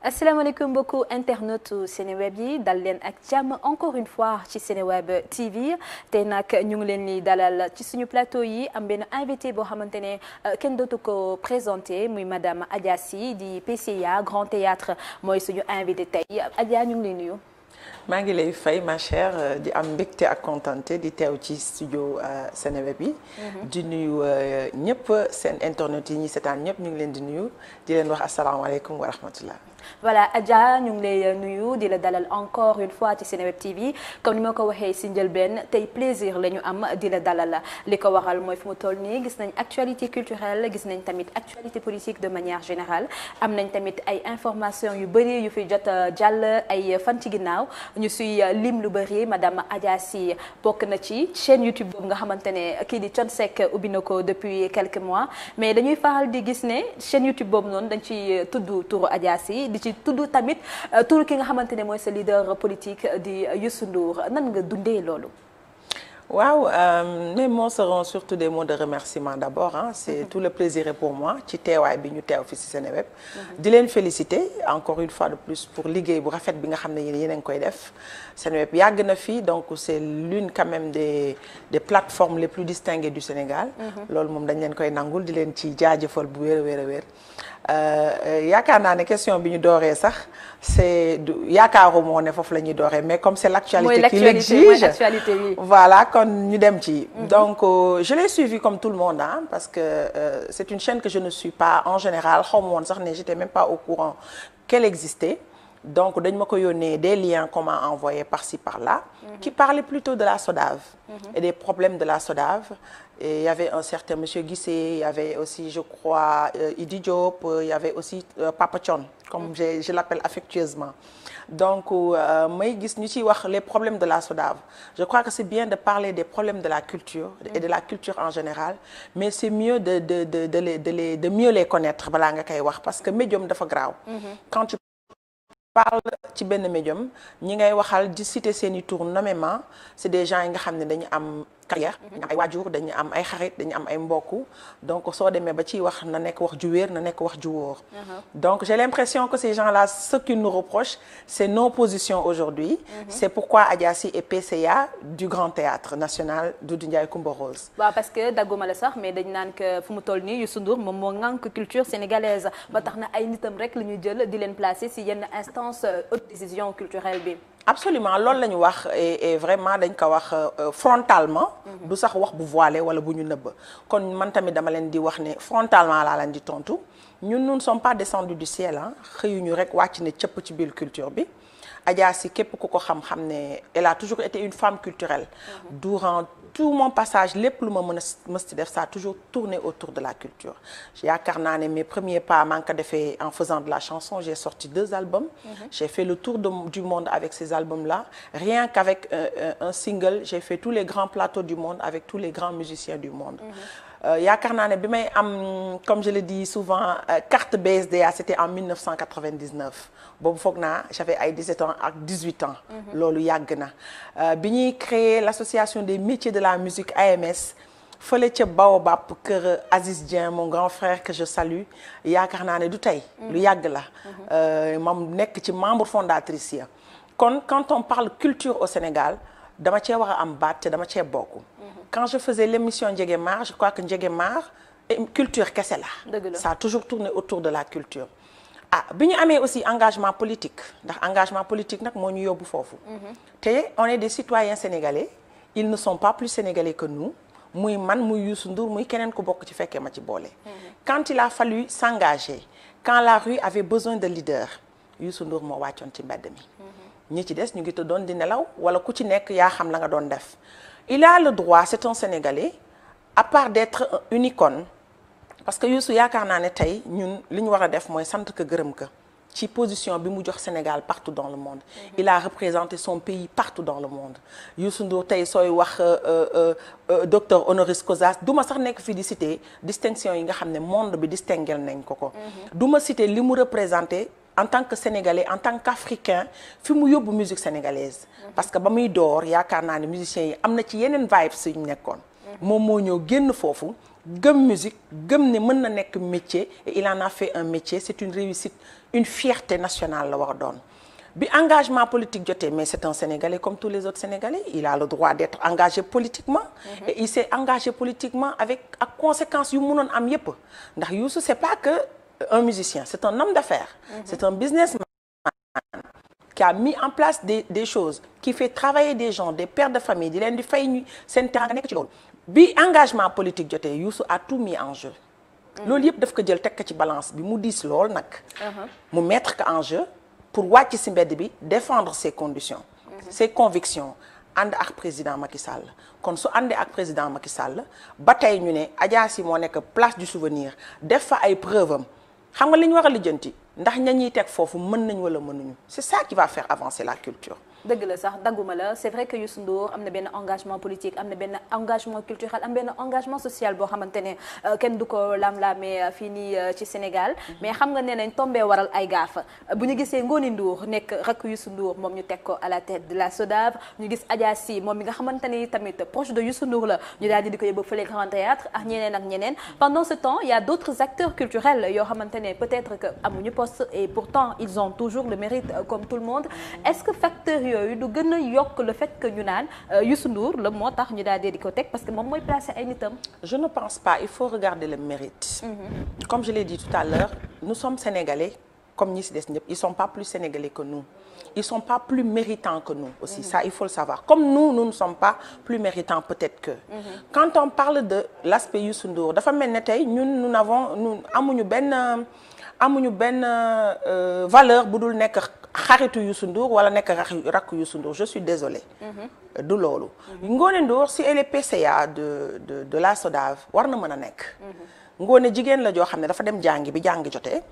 asalaamaaleykum mbokku internetu Seneweb yi dal leen ak jàmm encore une fois ci Seneweb TV tey nag ñu ngi leen di dalal ci suñu plateau yi am benn invité boo xamante ne kenn dootu ko présenté muy madame Adja Sy di PCA Grand Théâtre mooy suñu invité tey Adja ñu ngi lay nuyu. maa ngi lay fay ma chère di am mbégte ak contenté di teew ci studio Seneweb yi. di nuyu ñëpp seen internet yi ñi seetaan ñëpp ñu ngi leen di nuyu di leen wax asalaamaaleykum wa rahmatullah. voilà Adja ñu ngi lay nuyu di la dalal encore une fois ci Seneweb TV comme ni ma ko waxee si njëlbeen tey plaisir la ñu am di la dalal li ko waral mooy fu mu toll nii gis nañ actualité culturelle gis nañ tamit actualité politique de manière générale am nañ tamit ay informations yu bëri yu fi jot jàll ay fan ci ginnaaw ñu suy lim lu bëri madame Adja Sy bokk na ci chaîne YouTube boobu nga xamante ne kii di Thione Seck ubbi na ko depuis quelques mois mais dañuy faral di gis ne chaîne YouTube boobu noonu dañ ci tudd turu Adja Sy di ci tudd tamit turu ki nga xamante ne mooy sa leader politique di Youssou Ndour nan nga dundee loolu. waaw mes mots seront surtout des mots de remerciement d'abord ah c'est tout le plaisir est pour moi ci teewaay bi ñu teew fi ci Seneweb di leen féliciter encore une fois de plus pour liggéey bu rafet bi nga xam ne yéen yéen a ngi koy def Seneweb yàgg na fi donc c'est l'une quand même des des plateformes les plus distinguées du Sénégal loolu moom dañ leen koy nangul di leen ci jaajëfal bu wér a wér a wér yaakaar naa ne question bi ñu dooree sax c'est du yaakaaru moo ne foofu la ñuy dooree mais comme c'est l'actualité qui l'exige voilà kon ñu dem ci donc euh, je l'ai suivi comme tout le monde hein, parce que euh, c'est une chaîne que je ne suis pas en général xaw ma woon sax ne j'étais même pas au courant qu'elle existait donc dañ ma ko yónnee des liens qu'on m'a envoyés par-ci par-là mm -hmm. qui parlaient plutôt de la SODAV mm -hmm. et des problèmes de la SODAV et il y avait un certain monsieur Guissé il y avait aussi je crois euh, Idi Diop il y avait aussi Papa Thione comme mm -hmm. je je l'appelle affectueusement donc may gis ñu ciy wax les problèmes de la SODAV je crois que c'est bien de parler des problèmes de la culture et de la culture en général mais c'est mieux de de de de les de les de mieux les connaître balaa nga koy wax parce que médium dafa graaw quand tu parle ci benn médium ñi ngay waxal di citer seen i tour nommément c'est des gens yi nga xam ne dañu am carrière dañu am ay waajur dañu am ay xarit dañu am ay mbokk donc soo demee ba ciy wax na nekk wax ju wér na nekk wax ju wóor donc j'ai l'impression que ces gens-là ce qu'ils nous reprochent c'est nos positions aujourd'hui c'est pourquoi Adja Sy est PCA du Grand Théâtre National Doudou Ndiaye Coumba Rose waaw parce que dagguma la sax mais dañ naan que fu mu toll nii Youssou Ndour moom moo ŋànk culture sénégalaise ba tax na ay nitam rek la ñuy jël di leen placer si yenn instance haute décision culturelle bi absolument loolu la ñu wax et vraiment dañ ko wax frontalement du sax wax bu voilé wala bu ñu nëbb kon man tamit dama leen di wax ne frontalement laa leen di tontu ñun nous ne sommes pas descendus du ciel ah xëyuñu rek wàcc ne cëpp ci biir culture bi Adja Sy képp ku ko xam-xam ne elle a toujours été une femme culturelle durant tout mon passage lépp lu ma mën a mës ci def ça a toujours tourné autour de la culture yaakaar naa ne mes premiers pas maa ngi ko defee en faisant de la chanson j'ai sorti deux albums j'ai fait le tour de, du monde avec ces albums-là rien qu'avec euh, un single j'ai fait tous les grands plateaux du monde avec tous les grands musiciens du monde yaakaar naa ne bi may am comme je le dis souvent carte BSDA c'était en 1999 boobu foog naa j'avais ay 17 ans ak 18 ans loolu yàgg na bi ñuy créer l'association des métiers de la musique AMS fële ca Baobab kër Aziz Dieng mon grand frère que je salue yaakaar naa ne du tey lu yàgg la moom nekk ci membre fondatrice ya kon quand on parle culture au Sénégal dama cee war a am baat te dama cee bokk quand je faisais l'émission Njéguémar je crois que Njéguémar culture kese la ça a toujours tourné autour de la culture ah bi ñu amee aussi engagement politique ndax engagement politique nag moo ñu yóbbu foofu te on est des citoyens sénégalais ils ne sont pas plus sénégalais que nous muy man muy Youssou Ndour muy keneen ku bokk ci fekkee ma ci boole quand il a fallu s'engager quand la rue avait besoin de leaders Youssou Ndour moo wàccoon ci mbedd mi ñi ci des ñu ngi te doon di nelaw wala ku ci nekk yaa xam la nga doon def il a le droit c'est un Sénégalais à part d'être une icône parce que Youssou yaakaar naa ne tey ñun li ñu war a def mooy sant ko gërëm ko ci position bi mu jox Sénégal partout dans le monde mm-hmm. il a représenté son pays partout dans le monde Youssou Ndour tey sooy wax euh, euh, docteur honoris causa du ma sax nekk fii di citer distinction yi nga xam ne monde bi distingué nañ ko ko du ma citer li mu représenté en tant que sénégalais en tant qu'africain fi mu yóbbu musique sénégalaise parce que ba muy door yaakaar naa ne musiciens yi am na ci yeneen vibes yu ñu nekkoon moom moo ñëw génn foofu gëm musique gëm ne mën na nekk métier et il en a fait un métier c'est une réussite une fierté nationale la war a doon bi engagement politique jotee mais c'est un Sénégalais comme tous les autres Sénégalais il a le droit d'être engagé politiquement et il s'est engagé politiquement avec ak conséquences yu mënoon am yépp ndax Youssou c'est pas que un musicien c'est un homme d'affaires c'est un businessman qui a mis en place des des choses qui fait travailler des gens des pères de famille di leen di fay ñu seen teranga nekk ci loolu bi engagement politique jotee Youssou a tout mis en jeu loolu yëpp daf ko jël teg ko ci balance bi mu diis lool nag mu mettre ko en jeu pour wàcc ci mbedd bi défendre ses conditions ses convictions ànd ak président Macky Sall kon su àndee ak président Macky Sall ba tey ñu ne Adja Sy moo nekk place du souvenir def fa ay preuve am xam nga li ñu war a lijjanti ndax ña ñuy teg foofu mën nañ wala mënuñu c'est ça qui va faire avancer la culture dëgg la sax dagguma la c'est vrai que Youssou Ndour am na benn engagement politique am na benn engagement culturel am benn engagement social boo xamante ne kenn du ko lam-laamee fii nii ci Sénégal mais xam nga ne nañ tombee waral ay gaafa bu ñu gisee Ngoni Ndour nekk rakk Youssou Ndour moom ñu teg ko à la tête de la SODAV ñu gis Adja Sy moom mi nga xamante ni tamit proche de Youssou Ndour la ñu daal di ko yóbbu fële Grand Théâtre ak ñeneen ak ñeneen pendant ce temps il y a d'autres acteurs culturels yoo xamante ne peut-être que amuñu poste et pourtant ils ont toujours le mérite comme tout le monde est-ce que facteur yooyu du gën a yokk le fait que ñu naan Youssou Ndour la moo tax ñu daal di ko teg parce que moom mooy placer ay nitam. je ne pense pas il faut regarder le mérite. Mmh. comme je l'ai dit tout à l'heure nous sommes sénégalais comme ñi ci des ñëpp ils sont pas plus sénégalais que nous ils sont pas plus méritants que nous aussi mmh. ça il faut le savoir comme nous nous ne sommes pas plus méritants peut-être que. Mmh. quand on parle de l'aspect Youssou Ndour dafa mel ne tey ñun nous n'avons nous amuñu benn amuñu benn euh, valeur bu dul nekk. xaritu Youssou Ndour wala nekk rakk Youssou Ndour je suis désolée du loolu Ngoné Ndour si elle est PCA de de de la SODAV war na mën a nekk Ngoné jigéen la joo xam ne dafa dem jàngi bi jàngi jotee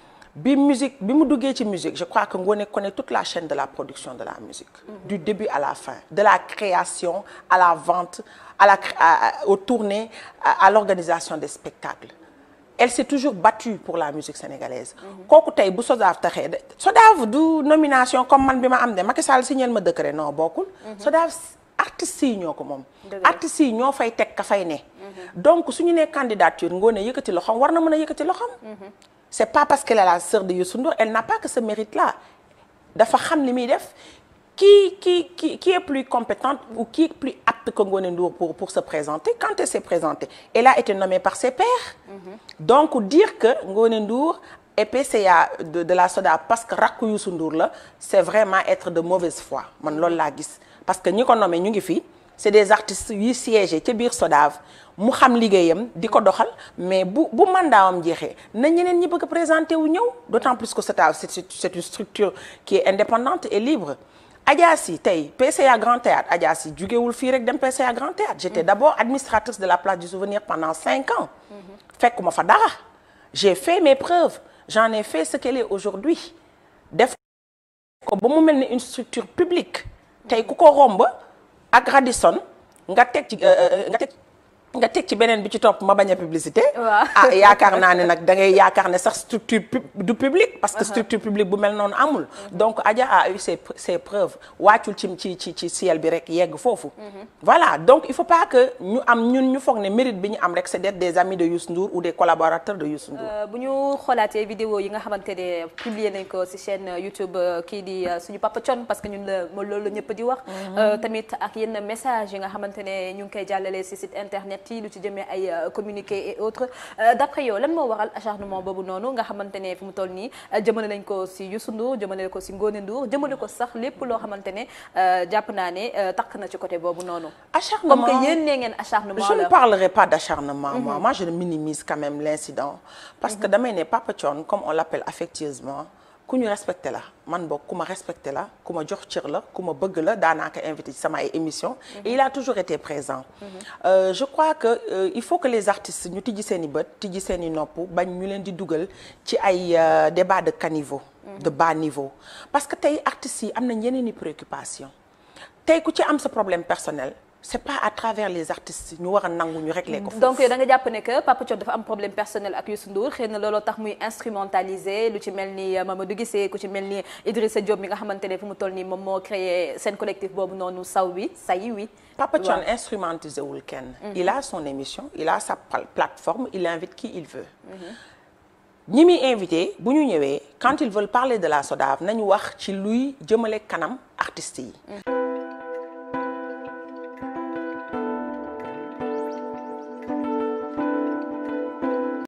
bi musique bi mu duggee ci musique je crois que Ngoné connaît toute la chaîne de la production de la musique du début à la fin de la création à la vente à la à, aux tournées à, à l'organisation des spectacles elle s'est toujours battue pour la musique sénégalaise kooku tey bu SODAV taxee de SODAV du nomination comme man bi ma am de Macky Sall signé ma décret non bokkul SODAV artistes yi ñoo ko moom artistes yi ñoo fay teg ka fay ne donc suñu nee candidature Ngoné yëkkati loxoom war na mën a yëkkati loxoom c'est pas parce qu'elle est la sœur de Youssou Ndour elle n'a pas que ce mérite là dafa xam li muy def qui qui qui qui est plus compétente ou qui est plus apte que Ngoné Ndour pour pour se présenter quand elle s'est présentée elle a été nommée par ses pairs donc dire que Ngoné Ndour est PCA de de la SODAV parce que rakku Youssou Ndour la c'est vraiment être de mauvaise foi man loolu laa gis parce que ñi ko nommé ñu ngi fi c'est des artistes yuy siégé ca biir SODAV mu xam liggéeyam di ko doxal mais bu bu mandaawam jeexee na ñeneen ñi bëgg a présenter wu ñëw d'autant plus que SODAV c'est c'est une structure qui est indépendante et libre Adja Sy tey PCA Grand Théâtre Adja Sy jugewul fii rek dem PCA Grand Théâtre j'étais d'abord administratrice de la place du souvenir pendant cinq ans fekkuma fa dara j'ai fait mes preuves j'en ai fait ce qu'elle est aujourd'hui def ko ba mu mel ni une structure publique tey ku ko romb ak Radisson nga teg ci nga teg nga teg ci beneen bi ci topp ma bañ a publicité ah yaakaar naa ne nag da ngay yaakaar ne sax structure du public parce que structure publique bu mel noonu amul donc Adja a eu ses ses preuves wàccul ci ci ci ci ciel bi rek yegg foofu voilà donc il faut pas que ñu am ñun ñu foog ne mérite bi ñu am rek c'est d'être des amis de Youssou Ndour ou des collaborateurs de Youssou Ndour bu ñu xoolaatee vidéo yi nga xamante ne publier nañ ko ci chaîne YouTube kii di suñu Papa Thione parce que ñun la mo loolu la ñëpp di wax tamit ak yenn message yi nga xamante ne ñu ngi koy jàllale ci site internet yi lu ci jëmee ay communiqué et autres d'après yow lan moo waral acharnement boobu noonu nga xamante ne fi mu toll nii jëmale nañ ko ci Youssou Ndour jëmale ko ci Ngoné Ndour jëmale ko sax lépp loo xamante ne jàpp naa ne takk na ci côté boobu noonu acharnement comme que yéen nee ngeen acharnement je ne parlerai pas d'acharnement moi moi je minimise quand même l'incident parce que damay ne Papa Thione comme on l'appelle affectueusement ku ñu respecté la man boog ku ma respecté la ku ma jox cër la ku ma bëgg la daanaa ko invité ci sama ay émissions et il a toujours été présent euh, je crois que euh, il faut que les artistes ñu tijji seen i bët tijji seen i nopp bañ ñu leen di dugal ci ay débat de caniveau de bas niveau parce que tey artistes yi am nañ yeneen i préoccupation tey ku ci am sa problème personnel c'est pas à travers les artistes ñu war a nangu ñu régler ko foofu. donc da nga jàpp ne que Papa Thione dafa am problème personnel ak Youssou Ndour xëy na looloo tax muy instrumentaliser lu ci mel ni Mamadou Guissé ku ci mel ni Idrissa Diop mi nga xamante ne fu mu toll nii moom moo créé seen collectif boobu noonu saw wi say wi. Papa Thione instrumentalisé wul kenn. il a son émission il a sa plateforme il invite qui il veut. ñi muy invité bu ñu ñëwee quand ils veulent parler de la SODAV nañu wax ci luy jëmale kanam artistes yi.